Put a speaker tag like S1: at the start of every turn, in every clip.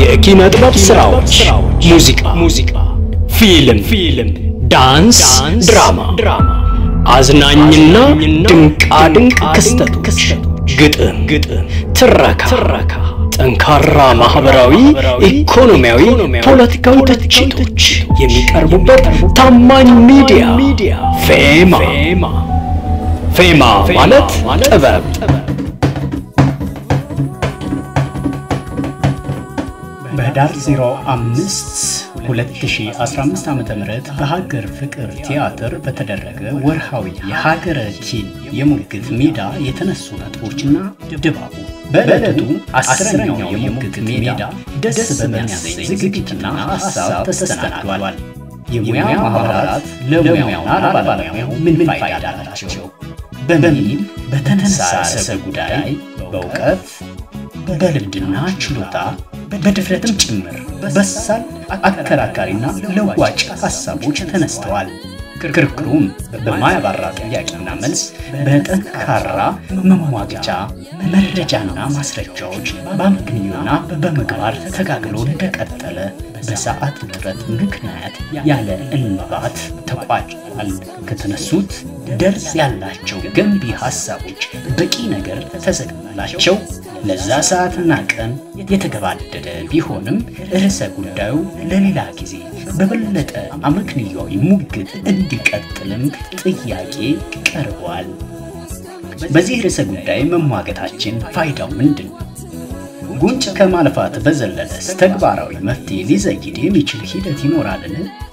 S1: የኪነ ጥበብ ስራዎች፣ ሙዚቃ፣ ሙዚቃ፣ ፊልም፣ ፊልም፣ ዳንስ፣ ድራማ፣ ድራማ፣ አዝናኝና ድንቃድንቅ ክስተቶች፣ ግጥም፣ ግጥም፣ ትረካ፣ ትረካ፣ ጠንካራ ማህበራዊ፣ ኢኮኖሚያዊ፣ ፖለቲካዊ ትችቶች የሚቀርቡበት ታማኝ ሚዲያ ፌማ። ፌማ ማለት ጥበብ
S2: በህዳር 05 2015 ዓ.ም በሀገር ፍቅር ቲያትር በተደረገ ወርሃዊ የሀገረ ኪን የሙግት ሜዳ የተነሱ ነጥቦችና ድባቡ በዕለቱ አስረኛው የሙግት ሜዳ ደስ በሚያሰኝ ዝግጅትና ሀሳብ ተስተናግዷል። የሙያ ማህበራት ለሙያውና ለባለሙያው ምን ፋይዳ አላቸው በሚል በተነሳ ርዕሰ ጉዳይ በእውቀት በልምድና ችሎታ በድፍረትም ጭምር በሳል አከራካሪና ለዋጭ ሀሳቦች ተነስተዋል። ክርክሩም በማያባራ ጥያቄና መልስ በጠንካራ መሟገቻ መረጃና ማስረጃዎች በአመክንዮና በምግባር ተጋግሎ እንደቀጠለ በሰዓት እጥረት ምክንያት ያለ እንባት ተቋጭቷል። ከተነሱት ደርስ ያላቸው ገንቢ ሀሳቦች በቂ ነገር ተዘግላቸው ለዛ ሰዓትና ቀን የተገባደደ ቢሆንም ርዕሰ ጉዳዩ ለሌላ ጊዜ በበለጠ አመክንያዊ ሙግት እንዲቀጥልም ጥያቄ ቀርቧል። በዚህ ርዕሰ ጉዳይ መሟገታችን ፋይዳው ምንድን ነው? ጉንጭ ከማልፋት በዘለለስ ተግባራዊ መፍትሄ ሊዘይድ የሚችል ሂደት ይኖራልን?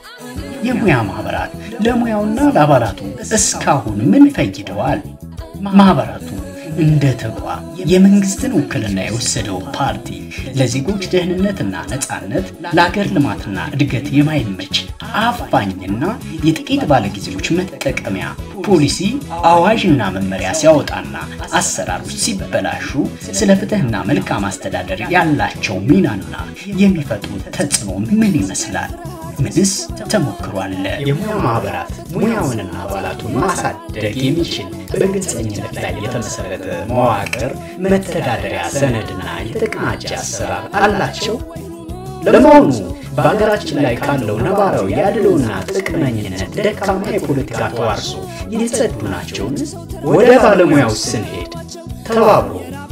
S2: የሙያ ማህበራት ለሙያውና ለአባላቱ እስካሁን ምን ፈይደዋል? ማህበራቱ እንደ ተቋም የመንግስትን ውክልና የወሰደው ፓርቲ ለዜጎች ደህንነትና ነጻነት ለአገር ልማትና እድገት የማይመች አፋኝና የጥቂት ባለጊዜዎች መጠቀሚያ ፖሊሲ አዋጅና መመሪያ ሲያወጣና አሰራሮች ሲበላሹ ስለ ፍትህና መልካም አስተዳደር ያላቸው ሚናና የሚፈጥሩት ተጽዕኖ ምን ይመስላል? ምንስ ተሞክሮ አለ?
S1: የሙያ ማህበራት ሙያውንና አባላቱን ማሳደግ የሚችል በግልጸኝነት ላይ የተመሰረተ መዋቅር፣ መተዳደሪያ ሰነድና የተቀናጀ አሰራር አላቸው? ለመሆኑ በሀገራችን ላይ ካለው ነባራዊ የአድሎና ጥቅመኝነት ደካማ የፖለቲካ ተዋርሶ የጸዱ ናቸውን? ወደ ባለሙያው ስንሄድ ተባብሮ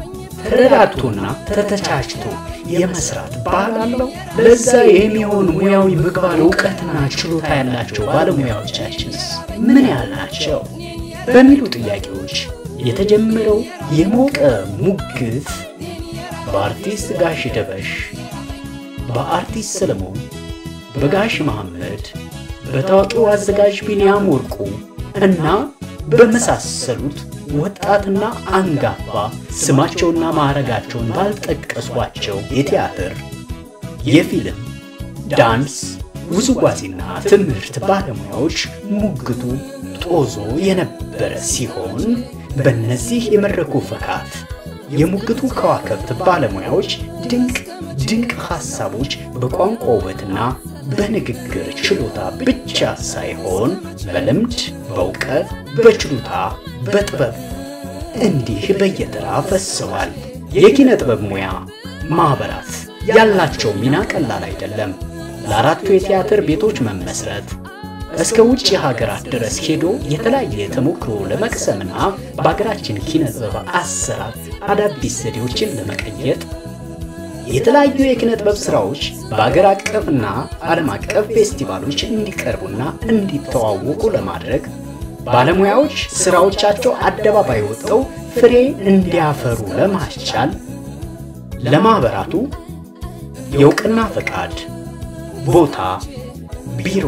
S1: ተረዳድቶና ተተቻችቶ የመስራት ባህል አለው? ለዛ የሚሆን ሙያዊ ምግባር፣ እውቀትና ችሎታ ያላቸው ባለሙያዎቻችንስ ምን ያህል ናቸው? በሚሉ ጥያቄዎች የተጀመረው የሞቀ ሙግት በአርቲስት ጋሽ ደበሽ፣ በአርቲስት ሰለሞን፣ በጋሽ መሐመድ፣ በታዋቂው አዘጋጅ ቢንያም ወርቁ እና በመሳሰሉት ወጣትና አንጋፋ ስማቸውና ማዕረጋቸውን ባልጠቀሷቸው የቲያትር፣ የፊልም፣ ዳንስ፣ ውዝዋዜና ትምህርት ባለሙያዎች ሙግቱ ጦዞ የነበረ ሲሆን በእነዚህ የመድረኩ ፈካት የሙግቱ ከዋክብት ባለሙያዎች ድንቅ ድንቅ ሐሳቦች በቋንቋ ውበትና በንግግር ችሎታ ብቻ ሳይሆን በልምድ፣ በእውቀት፣ በችሎታ፣ በጥበብ እንዲህ በየተራ ፈሰዋል። የኪነ ጥበብ ሙያ ማኅበራት ያላቸው ሚና ቀላል አይደለም። ለአራቱ የቲያትር ቤቶች መመስረት እስከ ውጭ ሀገራት ድረስ ሄዶ የተለያየ ተሞክሮ ለመቅሰምና በሀገራችን ኪነ ጥበብ አሰራር አዳዲስ ዘዴዎችን ለመቀየጥ የተለያዩ የኪነ ጥበብ ስራዎች በአገር አቀፍና ዓለም አቀፍ ፌስቲቫሎች እንዲቀርቡና እንዲተዋወቁ ለማድረግ ባለሙያዎች ስራዎቻቸው አደባባይ ወጥተው ፍሬ እንዲያፈሩ ለማስቻል ለማኅበራቱ የእውቅና ፈቃድ፣ ቦታ፣ ቢሮ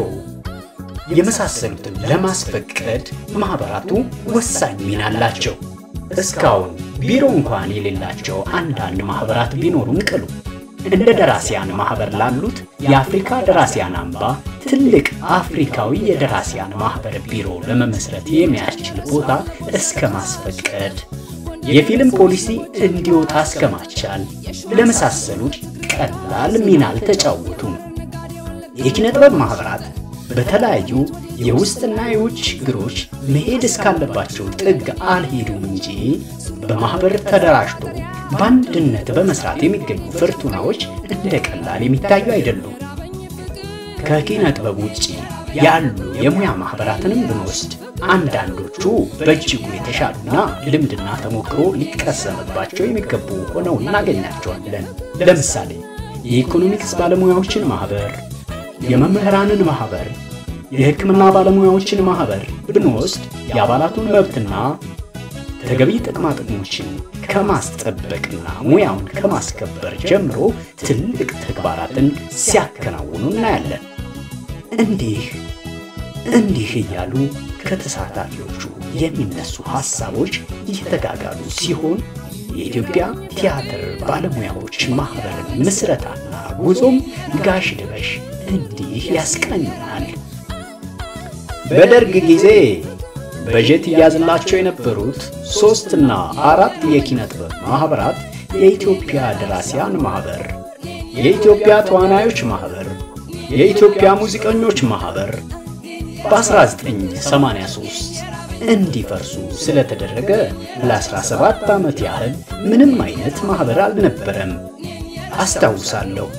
S1: የመሳሰሉትን ለማስፈቀድ ማኅበራቱ ወሳኝ ሚና አላቸው። እስካሁን ቢሮ እንኳን የሌላቸው አንዳንድ ማኅበራት ቢኖሩም ቅሉ እንደ ደራሲያን ማኅበር ላሉት የአፍሪካ ደራሲያን አምባ ትልቅ አፍሪካዊ የደራሲያን ማኅበር ቢሮ ለመመስረት የሚያስችል ቦታ እስከ ማስፈቀድ የፊልም ፖሊሲ እንዲወጣ እስከ ማስቻል ለመሳሰሉት ቀላል ሚና አልተጫወቱም። የኪነ ጥበብ ማኅበራት በተለያዩ የውስጥና የውጭ ችግሮች መሄድ እስካለባቸው ጥግ አልሄዱም እንጂ በማኅበር ተደራጅቶ በአንድነት በመስራት የሚገኙ ፍርቱናዎች እንደ ቀላል የሚታዩ አይደሉም። ከኪነ ጥበብ ውጭ ያሉ የሙያ ማህበራትንም ብንወስድ አንዳንዶቹ በእጅጉ የተሻሉና ልምድና ተሞክሮ ሊቀሰምባቸው የሚገቡ ሆነው እናገኛቸዋለን። ለምሳሌ የኢኮኖሚክስ ባለሙያዎችን ማህበር፣ የመምህራንን ማህበር፣ የሕክምና ባለሙያዎችን ማህበር ብንወስድ የአባላቱን መብትና ተገቢ ጥቅማ ጥቅሞችን ከማስጠበቅና ሙያውን ከማስከበር ጀምሮ ትልቅ ተግባራትን ሲያከናውኑ እናያለን። እንዲህ እንዲህ እያሉ ከተሳታፊዎቹ የሚነሱ ሐሳቦች እየተጋጋሉ ሲሆን የኢትዮጵያ ቲያትር ባለሙያዎች ማህበርን ምስረታና ጉዞም ጋሽ ድበሽ እንዲህ ያስቃኙናል። በደርግ ጊዜ በጀት እያዝላቸው የነበሩት ሦስትና አራት የኪነ ጥበብ ማኅበራት የኢትዮጵያ ደራሲያን ማኅበር፣ የኢትዮጵያ ተዋናዮች ማኅበር፣ የኢትዮጵያ ሙዚቀኞች ማኅበር በ1983 እንዲፈርሱ ስለተደረገ ለ17 ዓመት ያህል ምንም አይነት ማኅበር አልነበረም። አስታውሳለሁ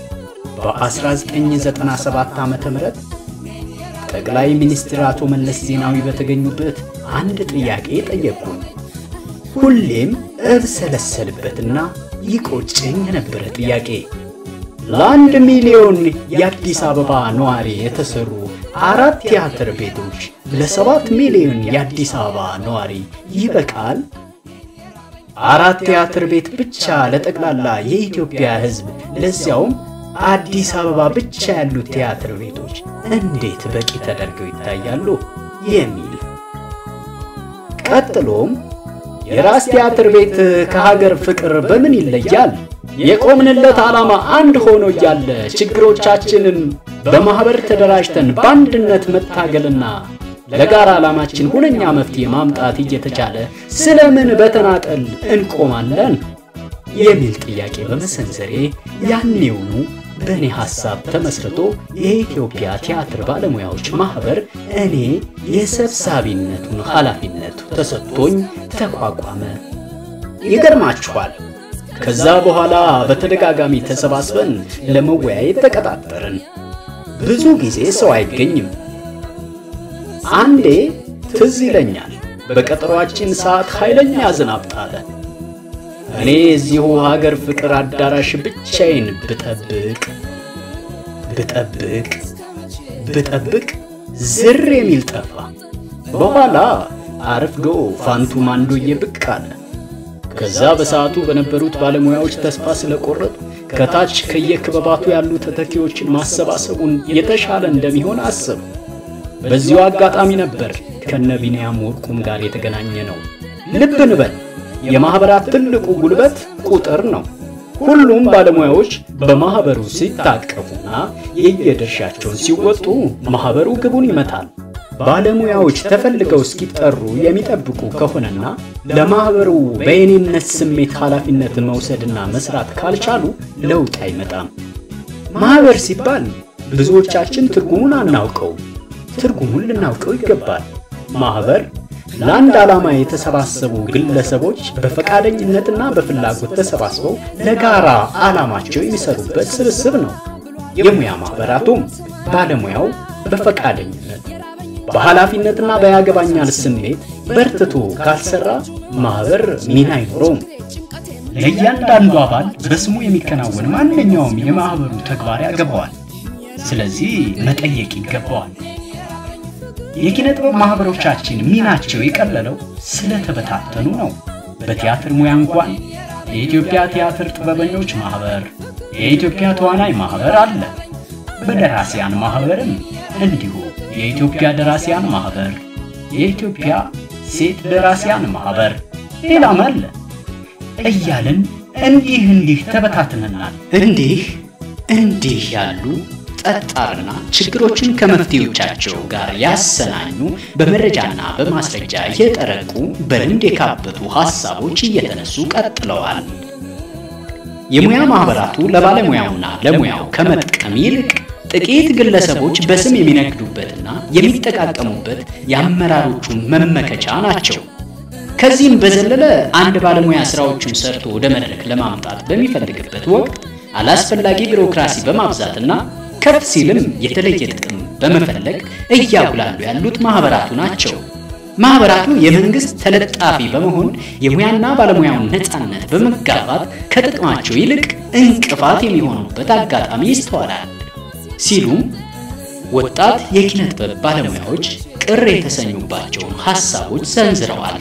S1: በ1997 ዓ ም ጠቅላይ ሚኒስትር አቶ መለስ ዜናዊ በተገኙበት አንድ ጥያቄ ጠየቁኝ። ሁሌም እብሰለሰልበትና ይቆጨኝ የነበረ ጥያቄ ለአንድ ሚሊዮን የአዲስ አበባ ነዋሪ የተሰሩ አራት ቲያትር ቤቶች ለሰባት ሚሊዮን የአዲስ አበባ ነዋሪ ይበቃል? አራት ቲያትር ቤት ብቻ ለጠቅላላ የኢትዮጵያ ሕዝብ ለዚያውም አዲስ አበባ ብቻ ያሉት ቲያትር ቤቶች እንዴት በቂ ተደርገው ይታያሉ? የሚል ቀጥሎም የራስ ቲያትር ቤት ከሀገር ፍቅር በምን ይለያል? የቆምንለት ዓላማ አንድ ሆኖ እያለ ችግሮቻችንን በማኅበር ተደራጅተን በአንድነት መታገልና ለጋራ ዓላማችን ሁነኛ መፍትሄ ማምጣት እየተቻለ ስለምን በተናጠል እንቆማለን? የሚል ጥያቄ በመሰንዘሬ ያኔውኑ በእኔ ሐሳብ ተመስርቶ የኢትዮጵያ ቲያትር ባለሙያዎች ማኅበር እኔ የሰብሳቢነቱን ኃላፊነት ተሰጥቶኝ ተቋቋመ። ይገርማችኋል፣ ከዛ በኋላ በተደጋጋሚ ተሰባስበን ለመወያየት ተቀጣጠርን። ብዙ ጊዜ ሰው አይገኝም። አንዴ ትዝ ይለኛል፣ በቀጠሯችን ሰዓት ኃይለኛ ዝናብ ጣለ። እኔ እዚሁ ሀገር ፍቅር አዳራሽ ብቻዬን ብጠብቅ ብጠብቅ ብጠብቅ ዝር የሚል ጠፋ። በኋላ አርፍዶ ፋንቱ ማንዶዬ ብቅ አለ። ከዛ በሰዓቱ በነበሩት ባለሙያዎች ተስፋ ስለቆረጡ ከታች ከየክበባቱ ያሉ ተተኪዎችን ማሰባሰቡን የተሻለ እንደሚሆን አሰቡ። በዚሁ አጋጣሚ ነበር ከነ ቢንያም ወርቁም ጋር የተገናኘ ነው። ልብ እንበል የማኅበራት ትልቁ ጉልበት ቁጥር ነው። ሁሉም ባለሙያዎች በማኅበሩ ሲታቀፉና የየድርሻቸውን ሲወጡ ማኅበሩ ግቡን ይመታል። ባለሙያዎች ተፈልገው እስኪጠሩ የሚጠብቁ ከሆነና ለማኅበሩ በየኔነት ስሜት ኃላፊነትን መውሰድና መስራት ካልቻሉ ለውጥ አይመጣም። ማኅበር ሲባል ብዙዎቻችን ትርጉሙን አናውቀው። ትርጉሙን ልናውቀው ይገባል። ማኅበር ለአንድ ዓላማ የተሰባሰቡ ግለሰቦች በፈቃደኝነትና በፍላጎት ተሰባስበው ለጋራ ዓላማቸው የሚሰሩበት ስብስብ ነው። የሙያ ማኅበራቱም ባለሙያው በፈቃደኝነት በኃላፊነትና በያገባኛል ስሜት በርትቶ ካልሰራ ማኅበር ሚና አይኖረውም።
S2: ለእያንዳንዱ አባል በስሙ የሚከናወን ማንኛውም የማኅበሩ ተግባር ያገባዋል። ስለዚህ መጠየቅ ይገባዋል። የኪነ ጥበብ ማኅበሮቻችን ሚናቸው የቀለለው ስለተበታተኑ ነው። በቲያትር ሙያ እንኳን የኢትዮጵያ ቲያትር ጥበበኞች ማኅበር፣ የኢትዮጵያ ተዋናይ ማኅበር አለ። በደራሲያን ማኅበርም እንዲሁ የኢትዮጵያ ደራሲያን ማኅበር፣ የኢትዮጵያ ሴት ደራሲያን ማኅበር፣ ሌላም አለ እያልን እንዲህ እንዲህ ተበታትነናል።
S1: እንዲህ እንዲህ ያሉ ጠጣርና ችግሮችን ከመፍትሄዎቻቸው ጋር ያሰናኙ በመረጃና በማስረጃ የጠረቁ በልምድ የካበቱ ሐሳቦች እየተነሱ ቀጥለዋል። የሙያ ማኅበራቱ ለባለሙያውና ለሙያው ከመጥቀም ይልቅ ጥቂት ግለሰቦች በስም የሚነግዱበትና የሚጠቃቀሙበት የአመራሮቹ መመከቻ ናቸው። ከዚህም በዘለለ አንድ ባለሙያ ስራዎቹን ሰርቶ ወደ መድረክ ለማምጣት በሚፈልግበት ወቅት አላስፈላጊ ቢሮክራሲ በማብዛትና ከፍ ሲልም የተለየ ጥቅም በመፈለግ እያጉላሉ ያሉት ማህበራቱ ናቸው። ማህበራቱ የመንግስት ተለጣፊ በመሆን የሙያና ባለሙያውን ነፃነት በመጋፋት ከጥቅማቸው ይልቅ እንቅፋት የሚሆኑበት አጋጣሚ ይስተዋላል ሲሉም ወጣት የኪነ ጥበብ ባለሙያዎች ቅር የተሰኙባቸውን ሐሳቦች ሰንዝረዋል።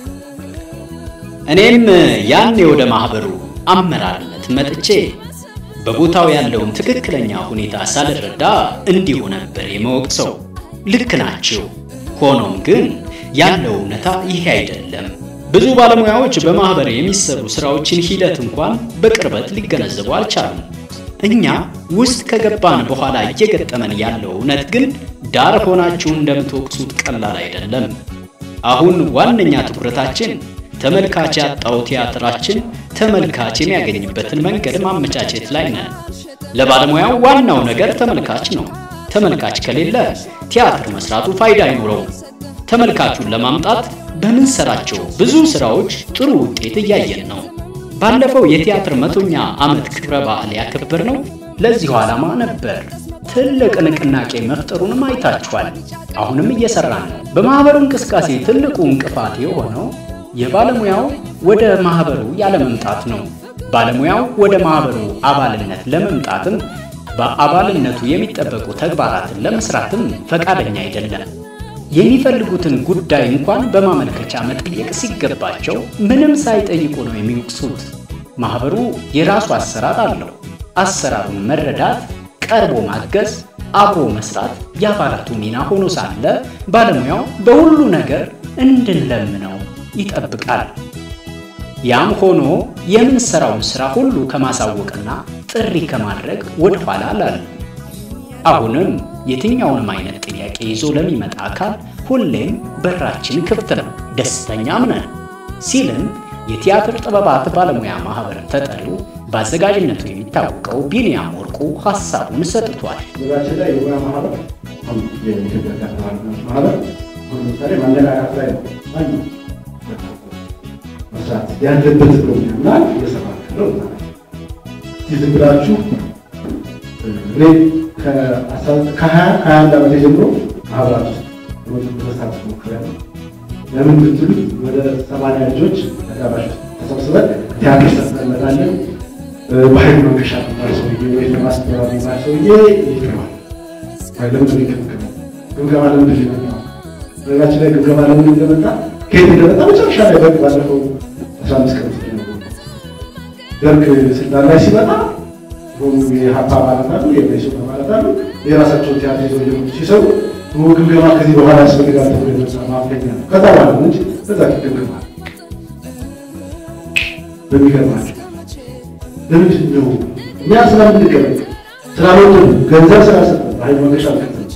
S1: እኔም ያኔ ወደ ማህበሩ አመራርነት መጥቼ በቦታው ያለውን ትክክለኛ ሁኔታ ሳልረዳ እንዲሁ ነበር የመወቅሰው። ልክ ናቸው። ሆኖም ግን ያለው እውነታ ይሄ አይደለም። ብዙ ባለሙያዎች በማህበር የሚሰሩ ስራዎችን ሂደት እንኳን በቅርበት ሊገነዘቡ አልቻሉም። እኛ ውስጥ ከገባን በኋላ እየገጠመን ያለው እውነት ግን ዳር ሆናችሁ እንደምትወቅሱት ቀላል አይደለም። አሁን ዋነኛ ትኩረታችን ተመልካች ያጣው ቲያትራችን ተመልካች የሚያገኝበትን መንገድ ማመቻቸት ላይ ነን። ለባለሙያው ዋናው ነገር ተመልካች ነው። ተመልካች ከሌለ ቲያትር መስራቱ ፋይዳ አይኖረውም። ተመልካቹን ለማምጣት በምንሰራቸው ብዙ ስራዎች ጥሩ ውጤት እያየን ነው። ባለፈው የቲያትር መቶኛ ዓመት ክብረ በዓል ያከበርነው ለዚሁ ዓላማ ነበር። ትልቅ ንቅናቄ መፍጠሩንም አይታችኋል። አሁንም እየሰራን ነው። በማህበሩ እንቅስቃሴ ትልቁ እንቅፋት የሆነው የባለሙያው ወደ ማህበሩ ያለመምጣት ነው። ባለሙያው ወደ ማህበሩ አባልነት ለመምጣትም በአባልነቱ የሚጠበቁ ተግባራትን ለመስራትም ፈቃደኛ አይደለም። የሚፈልጉትን ጉዳይ እንኳን በማመልከቻ መጠየቅ ሲገባቸው ምንም ሳይጠይቁ ነው የሚወቅሱት። ማህበሩ የራሱ አሰራር አለው። አሰራሩን መረዳት፣ ቀርቦ ማገዝ፣ አብሮ መስራት የአባላቱ ሚና ሆኖ ሳለ ባለሙያው በሁሉ ነገር እንድንለምነው ይጠብቃል። ያም ሆኖ የምንሰራውን ስራ ሁሉ ከማሳወቅና ጥሪ ከማድረግ ወደ ኋላ አላለም። አሁንም የትኛውንም አይነት ጥያቄ ይዞ ለሚመጣ አካል ሁሌም በራችን ክፍት ነው፣ ደስተኛም ነን ሲልም የቲያትር ጥበባት ባለሙያ ማህበር ተጠሪው በአዘጋጅነቱ የሚታወቀው ቢንያም ወርቁ ሀሳቡን ሰጥቷል።
S3: በዛችን ላይ የሙያ ማህበር አሁን የኢትዮጵያ ቲያትር ባለሙያዎች ማህበር አሁን ለምሳሌ ማነቃቃት ላይ ነው ዋናው መስራት ያለበት ብሎ የሚያምናል እየሰራ ያለው እዛ ላይ። እስኪ ዝም ብላችሁ እኔ ከሀያ ከሀያ አንድ ዓመቴ ጀምሮ ማህበራት ውስጥ መሳተፍ ሞክሬያለሁ። ለምን ብትሉ ወደ ሰማንያ ልጆች አዳራሽ ውስጥ ተሰብስበን ቲያትር ሰርተን እንመጣለን። በኃይል መንገሻ የሚባል ሰውዬ ወይ ለማስተራ የሚባል ሰውዬ ይገባል። ለምንድን ነው የገመገመው? ግምገማ ለምንድን ነው የመጣው? በነገራችን ላይ ግምገማ ለምን እንደመጣ ከየት እንደመጣ መጨረሻ ላይ ደርግ ባለፈው አስራ አምስት ቀን ውስጥ ነው ደርግ ስልጣን ላይ ሲመጣ ሆኑ የሀፓ አባላት አሉ፣ የመኢሶን አባላት አሉ። የራሳቸውን ቲያትር ይዘው እየመጡ ሲሰሩ ግምገማ ከዚህ በኋላ ያስፈልጋል ተብሎ የመጣ ማፍለኛ ነው። ከዛ በኋላ ነው እንጂ በዛ ግምገማ በሚገርማቸው ለምንድን ነው እኛ ስለምንገበቅ ስላልወደዱ ገንዘብ ስላልሰጠ ኃይል መንገሻ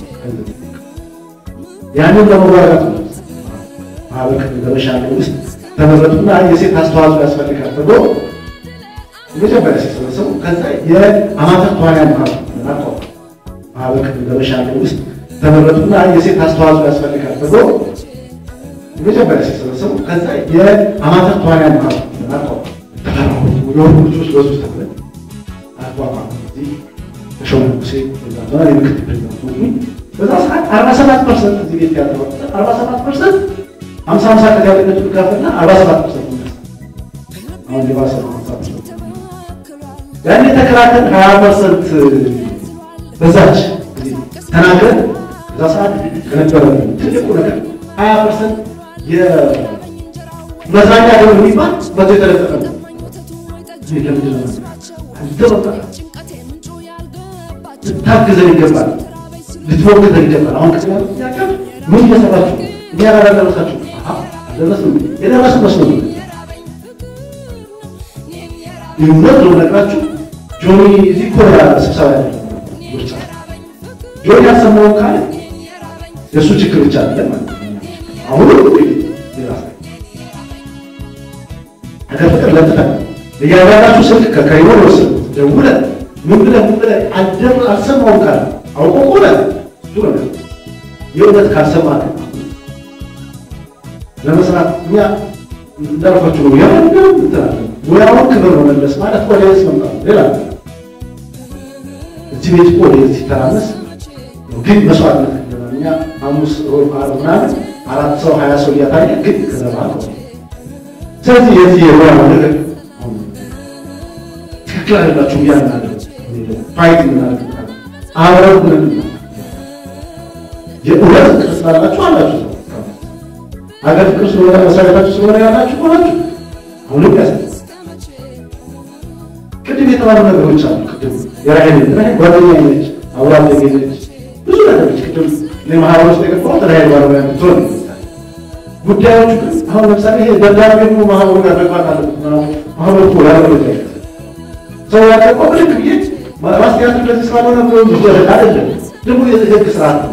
S3: ያንን ለመዋጋት ነው ማህበር ለመሻገር ውስጥ ተመረጡና የሴት አስተዋጽኦ ያስፈልጋል ተብሎ መጀመሪያ ሲሰበሰቡ ከዛ የአማተር ተዋንያን ማህበር አቋቋሙ። ማህበር ለመሻገር ውስጥ ተመረጡና የሴት አስተዋጽኦ ያስፈልጋል ተብሎ መጀመሪያ ሲሰበሰቡ ከዛ የአማተር ተዋንያን ማህበር አቋቋሙ። ተፈራሁ የሆኑ ልጆች በዙ ተብለን አቋቋሙ። እዚህ ተሾመ ሙሴ ዛ የምክትል ፕሬዚዳንት ሆኑ። በዛ ሰዓት አርባ ሰባት ፐርሰንት እዚህ ቤት ያለው አርባ ሰባት ፐርሰንት ሀምሳ ሀምሳ ከጋዜጠኞች ድጋፍና አርባ ሰባት ፐርሰንት አሁን የባሰ ነው። ሀምሳ ፐርሰንት ያን የተከራከር ሀያ ፐርሰንት በዛች ተናግረን በዛ ሰዓት ከነበረ ትልቁ ነገር ሀያ ፐርሰንት የመዝናኛ ገብ የሚባል መቶ የተለጠፈ ነው። ለምንድን ነው አንተ በቃ ልታግዘን ይገባል፣ ልትሞግዘን ይገባል። አሁን ቅድም ያሉት ጥያቄ ምን እየሰራችሁ እኛ ጋር አልደረሳችሁ አልደረስንም የደረሱ መስሎ ይሁነት ነው ነግራችሁ ጆኒ እዚህ እኮ ስብሰባ ያለ ምርጫ ጆኒ ያሰማውን ካለ የእሱ ችግር ብቻ አይደለም ማለት ነው። አሁን የራስ ሀገር ፍቅር ለጥፈን እያንዳንዳችሁ ስልክ ከከይሮ ወስድ ደውለ ምን ብለህ ምን ብለህ አልደር አልሰማውም ካለ አውቆ ቆለ እሱ ነገር የእውነት ካልሰማ ለመስራት እኛ እንዳልኳችሁ ነው። የማንም እንትን አለ። ሙያውን ክብር መመለስ ማለት ኦዲየንስ መምጣት ነው። ሌላ ነገር እዚህ ቤት እኮ ኦዲየንስ ሲተራመስ ግን መስዋዕትነት ከፍለናል። እኛ ሐሙስ፣ ሮብ፣ ዓርብ ምናምን አራት ሰው ሀያ ሰው እያታየ ግን ከዘባ ነው። ስለዚህ የዚህ የሙያ ነገር አሁን ትክክል አይደላችሁም እያልን ፋይት የምናደርግበታል አብረን ብለን የእውነት ፍቅር ስላላችሁ አላችሁ ሰው ሀገር ፍቅር ስለሆነ መሰረታችሁ ስለሆነ ያላችሁ ሆናችሁ አሁንም ያስ ቅድም የተባሉ ነገሮች አሉ። ቅድም የራሄል ራሄል ጓደኛ ነች፣ አብራ አደጌ ነች፣ ብዙ ነገሮች ቅድም እኔ ማህበር ውስጥ የገባሁት ራሄል ባለሙያ ብትሆን ጉዳዮቹ ግን አሁን ለምሳሌ ይሄ ደብዳቤ ነው ማህበሩ ጋር መግባት አለበት። ማህበሩ እኮ ያለ መረጃ ሰው ያቀባው ልክ ብዬ ማስቲያቱ እንደዚህ ስላልሆነ ብሎ ይደረግ አይደለም። ደግሞ የህግ ስርዓት ነው።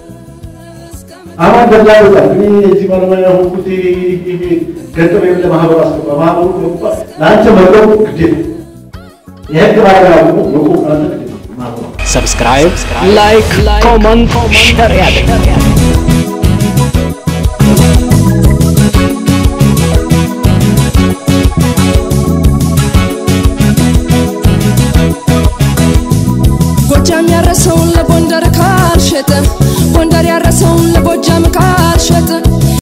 S3: አሁን በዛ ቦታ እኔ እዚህ ባለሙያ ሆንኩት ገንዘብ ለማህበሩ አስገባ ማህበሩ ለአንተ መቆም ግዴታ የህግ ባለሙያ ደግሞ መቆም አንተ ግዴታ ማህበሩ
S1: ሰብስክራይብ፣ ላይክ፣ ኮመንት፣ ሸር ያድርጉ።
S4: ጎጃም ያረሰውን ለጎንደር ካልሸጠ ጎንደር ያረሰውን